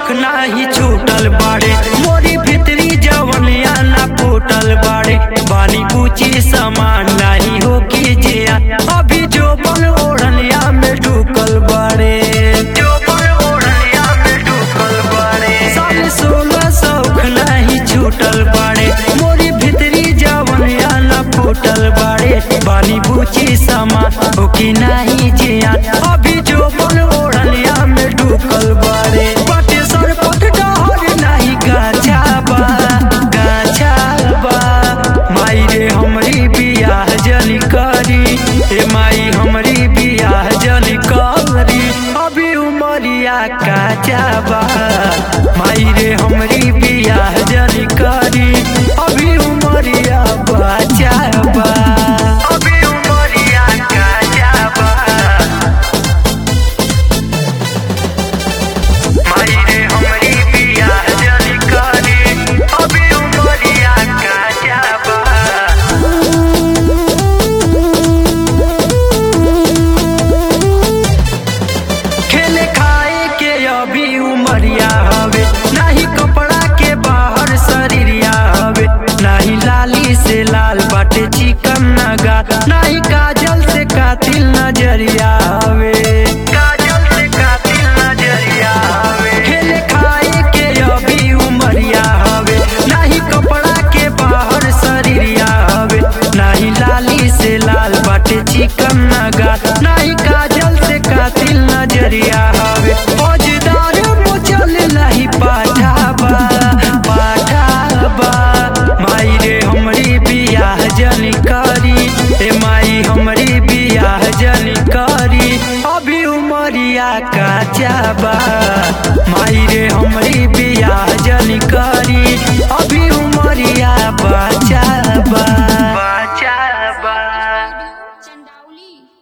शौक नाही छूटल बाड़े मोरी भितरी जवनिया ना फूटल बाड़े बानी पूछी समान नहीं हो कीजिए अभी जो बन ओढ़निया में ढुकल बाड़े जो बन ओढ़निया में ढुकल बाड़े साल सोलह शौक नहीं छूटल बाड़े मोरी भितरी जवनिया ना फूटल बाड़े बानी पूछी समान हो कि नहीं जिया अभी जो बन ओढ़निया में ढुकल बाड़े पटे सर पट डहर नहीं गाछा बा गाछा बा माई रे हमरी बियाह जली करी ए माई हमरी बियाह जली करी अभी उमरिया काचा बा माई रे हमरी बियाह जली करी अभी उमरिया बाचा बा अभी उमरिया काचा बा माई रे हमरी बियाह जली करी अभी उमरिया काचा बा खेले खाए के अभी उमरिया हवे नाही कपड़ा के बाहर शरीरिया हवे नाही लाली से लाल बाटे चिकन नगा नाही काजल से कातिल नजरिया हवे काजल से कातिल नजरिया हवे खेले खाए के अभी उमरिया हवे नाही कपड़ा के बाहर शरीरिया हवे नाही लाली से लाल बाटे चिकन नगा नाही काजल से कातिल नजरिया हवे फौजदार मुचल नहीं पाठाबा पाठाबा माई रे हमरी बियाह जनी करी ए माई हमरी बियाह जनी करी अभी उमरिया काचा बा माई रे हमरी बियाह जनी करी